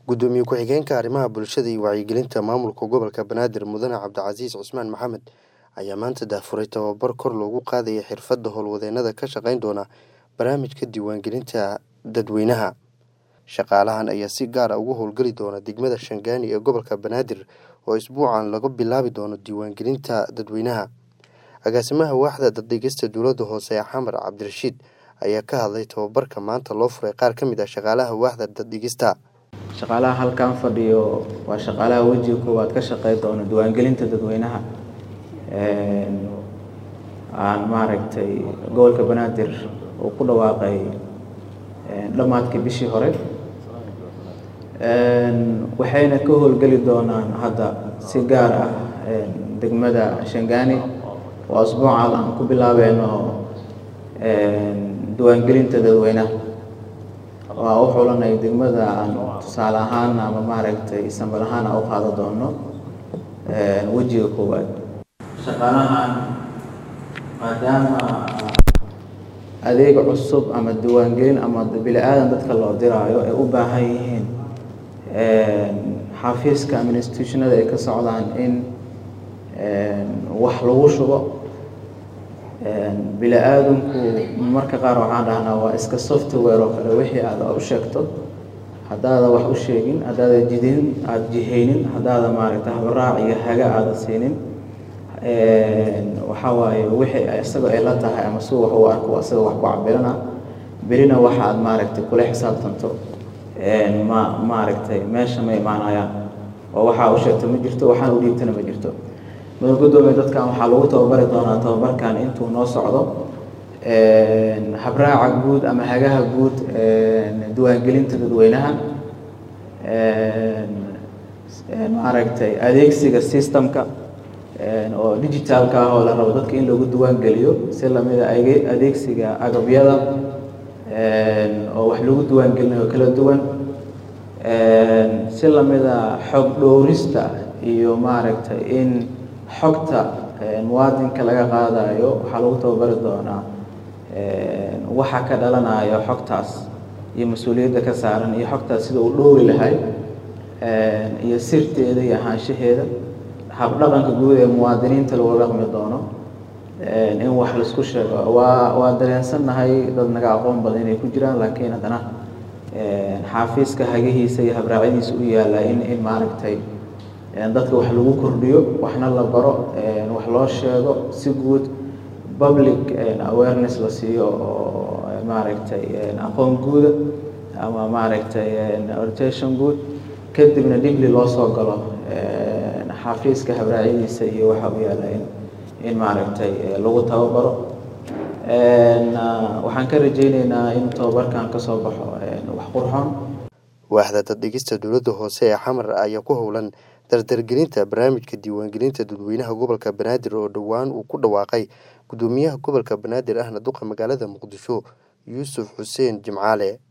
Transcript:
gudoomiye ku-xigeenka arrimaha bulshada iyo wacyigelinta maamulka gobolka banaadir mudane cabdicasiis cusmaan maxamed ayaa maanta daahfuray tababar kor loogu qaadaya xirfadda howlwadeenada ka shaqeyn doona barnaamijka diiwaangelinta dadweynaha shaqaalahan ayaa si gaar a ugu howlgeli doona degmada shangaani ee gobolka banaadir oo isbuucan laga bilaabi doono diiwaangelinta dadweynaha agaasimaha waaxda daddhigista dowladda hoose ee xamar cabdirashiid ayaa ka hadlay tababarka maanta loo furay qaar ka mid ah shaqaalaha waaxda daddhigista shaqaalaha halkan fadhiyo waa shaqaalaha wejiga koowaad ka shaqey doona diiwaangelinta dadweynaha aan maaragtay gobolka banaadir uu ku dhawaaqay dhammaadkii bishii hore waxayna ka howlgeli doonaan hadda si gaar ah degmada shangaani oo asbuucan aan ku bilaabeyno diiwaangelinta dadweynaha waa u xulanay degmada aan tusaale ahaan ama maaragtay sambal ahaan aan u qaada doono wejiga koowaad shaqaalahan maadaama adeeg cusub ama diiwaangelin ama bili-aadan dadka loo diraayo ay u baahan yihiin xafiiska ama institutionada ay ka socdaan in wax lagu shubo bili-aadanku marka qaar waxaan dhahnaa waa iska software oo kale wixii aada u sheegto haddaada wax u sheegin haddaada jidin aada jihaynin haddaada maaragta habaraac iyo haga aada siinin waxaa waaye wixii isaga ay la tahay ama si wax u arko isaga wax ku cabirana berina waxa aad maaragtay kula xisaabtanto ma maaragtay meesha ma imaanayaan oo waxaa u sheegto ma jirto waxaan u dhiibtana ma jirto mudan gudoomiye dadkan waxaa lagu tababari doonaa tababarkan intuu noo socdo habraaca guud ama hagaha guud diiwaangelinta dadweynaha maaragtay adeegsiga systemka oo digitaalka ah oo la rabo dadka in lagu diiwaangeliyo si lamida adeegsiga agabyada oo wax lagu diiwaangelinayo kala duwan si lamida xog dhowrista iyo maaragtay in xogta muwaadinka laga qaadayo waxaa lagu tababari doonaa waxa ka dhalanayo xogtaas iyo mas-uuliyadda ka saaran iyo xogtaas sida uu dhowri lahay iyo sirteeda iyo ahaanshaheeda habdhaqanka guud ee muwaadiniinta lagu dhaqmi doono in wax laisku sheego waa waa dareensannahay dad naga aqoon badan inay ku jiraan laakiin haddana xaafiiska hagihiisa iyo habraacyadiisa u yaalla in in maaragtay dadka wax lagu kordhiyo waxna la baro wax loo sheego si guud public awareness la siiyo oo maaragtay aqoon guuda ama maaragtay orientation guud kadibna dhibli loo soo galo xafiiska habraacyadiisa iyo waxa u yaalla in in maaragtay lagu tababaro waxaan ka rajeyneynaa in tababarkan kasoo baxo wax qurxoon waaxda daddhigista dowladda hoose ee xamar ayaa ku howlan dardargelinta barnaamijka diiwaangelinta dadweynaha gobolka banaadir oo dhowaan uu ku dhawaaqay gudoomiyaha gobolka banaadir ahna duqa magaalada muqdisho yuusuf xuseen jimcaale